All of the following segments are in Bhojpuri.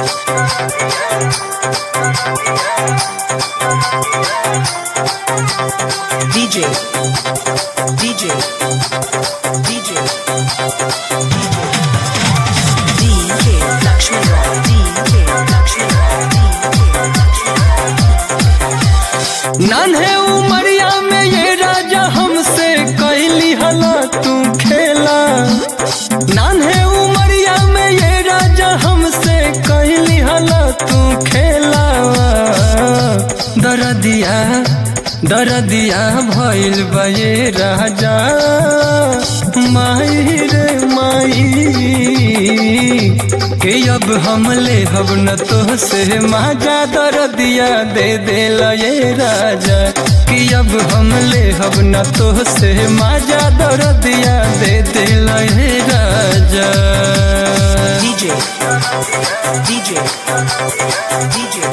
DJ DJ DJ DJ Lakshmi Roy DJ Lakshmi Roy DJ नान्हे उमरिया में ये राजा हमसे कैली हला तू खेला नान्हे उमरिया में ये राजा हमसे कैली हला तू खेला दरदिया दरदिया भइल बा ये राजा माई रे माई के अब हम ले हब न तो से माजा दरदिया दे दे ये राजा कि अब हम ले हब न तो से माजा दरदिया दे दे ये राजा DJ DJ DJ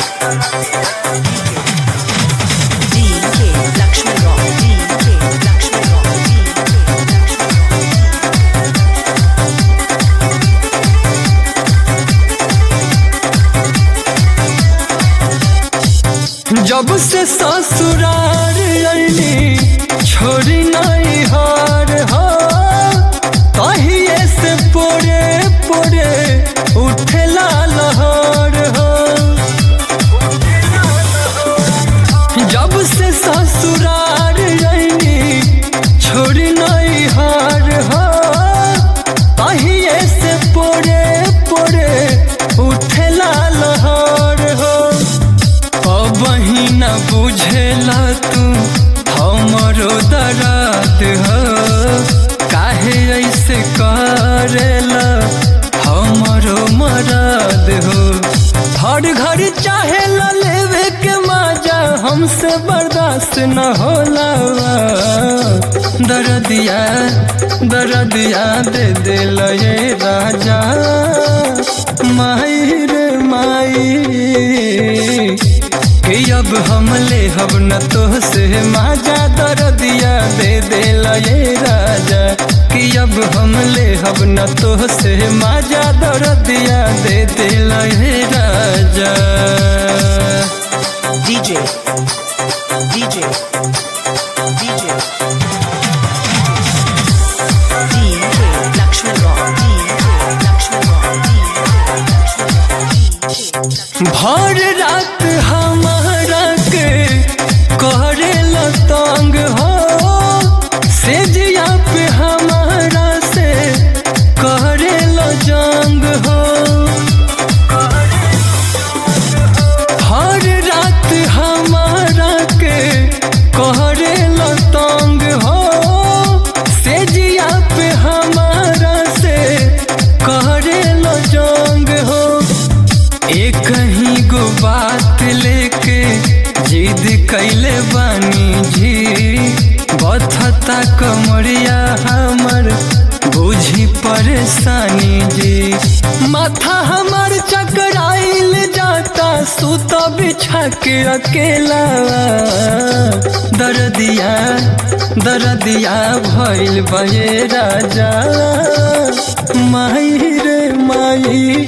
DJ Lakshmi Roy DJ Lakshmi Roy DJ Lakshmi जब से ससुरार अली छोड़ी नहीं हार हो कहिए से पोरे पोरे उठेला लहर हो जब से ससुरार अली छोड़ी नहीं हार हो कहिए से पोरे पोरे उठेला लहर हो अबही न बुझेला तू हमरो दर्द हो काहे ऐसे करेला हमरो मरद हो हर घर चाहे लेवे के मजा हमसे बर्दाश्त न होला दर्दिया दर्दिया दे दे ये राजा माई रे माई कि अब हम ले हब न तो से माजा दर्दिया दे दे ये राजा कि अब हम ले हब न तो से माजा दर्दिया दे दे ये राजा DJ DJ DJ DJ Lakshmi Roy DJ Lakshmi Roy DJ भर रात हमारा के करे तंग हो सेजिया पे हमारा से करे जंग हो हर रात हमारा के करे तंग हो सेजिया पे हमारा से करे जंग हो एक ही गो बात लेके जिद कैले बानी जी बथता कमरिया हमर बुझी परेशानी जी माथा हमार चकराइल जाता सुत बिछा के अकेला दर्दिया दर्दिया भइल बये राजा माई रे माई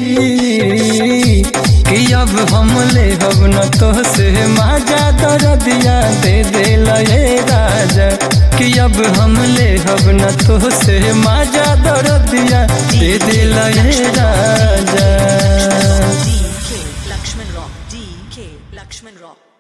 कि अब हम ले हब न तो से माजा दर्दिया दे दे ये राजा कि अब हम ले हब न तो से माजा दर्दिया दे दे ये राजा DK Lakshman Rock DK Lakshman Rock